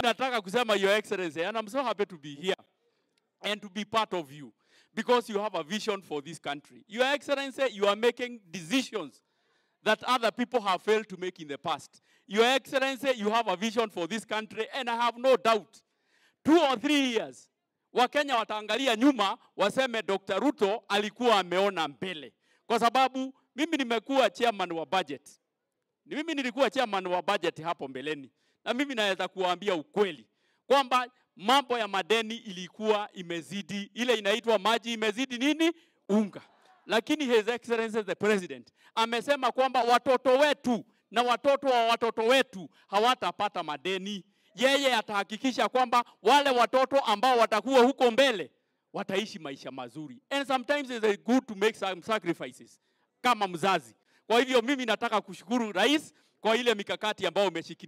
nataka kusema your excellency and I'm so happy to be here and to be part of you because you have a vision for this country. Your excellency, you are making decisions that other people have failed to make in the past. Your excellency, you have a vision for this country and I have no doubt two or three years Wakenya wataangalia nyuma waseme Dr. Ruto alikuwa ameona mbele, kwa sababu mimi nimekuwa chairman wa budget. Ni mimi nilikuwa chairman wa budget hapo mbeleni, na mimi naweza kuwaambia ukweli kwamba mambo ya madeni ilikuwa imezidi, ile inaitwa maji imezidi nini unga, lakini His Excellency the President amesema kwamba watoto wetu na watoto wa watoto wetu hawatapata madeni. Yeye atahakikisha kwamba wale watoto ambao watakuwa huko mbele wataishi maisha mazuri, and sometimes it's good to make some sacrifices kama mzazi. Kwa hivyo mimi nataka kushukuru rais kwa ile mikakati ambayo umeshikilia.